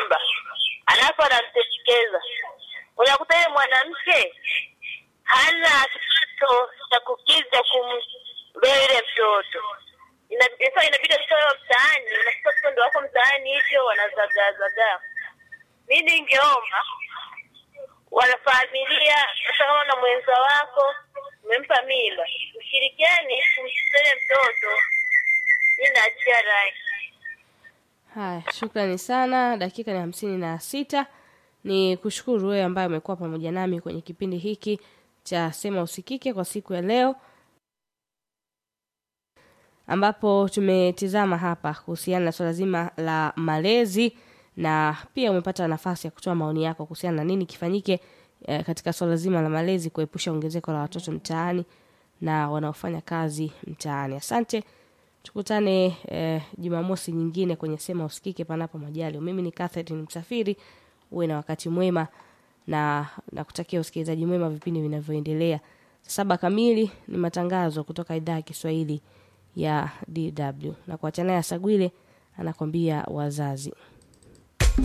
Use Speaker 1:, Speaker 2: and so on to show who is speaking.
Speaker 1: mimba alafu anamtelekeza. Unakuta yule mwanamke hana kipato cha kukiza kumlea yule mtoto, Ina- sasa inabidi kutoa mtaani, unasikia watoto ndio wako mtaani hivyo wanazagaazagaa. Mi ningeomba wanafamilia, hata kama na mwenza wako umempa mimba, ushirikiane kumsaidia mtoto. Mi naachia rai.
Speaker 2: Haya, shukrani sana. Dakika ni hamsini na sita. Ni kushukuru wewe ambaye umekuwa pamoja nami kwenye kipindi hiki cha Sema Usikike kwa siku ya leo, ambapo tumetizama hapa kuhusiana na swala zima la malezi na pia umepata nafasi ya kutoa maoni yako kuhusiana na nini kifanyike eh, katika swala zima la malezi kuepusha ongezeko la watoto mtaani na wanaofanya kazi mtaani. Asante. Tukutane eh, Jumamosi nyingine kwenye Sema Usikike panapo majali. Mimi ni Catherine Msafiri. Uwe na wakati mwema na nakutakia usikilizaji mwema vipindi vinavyoendelea. Saa saba kamili ni matangazo kutoka idhaa ya Kiswahili ya DW na kuachana ya Sagwile anakwambia wazazi.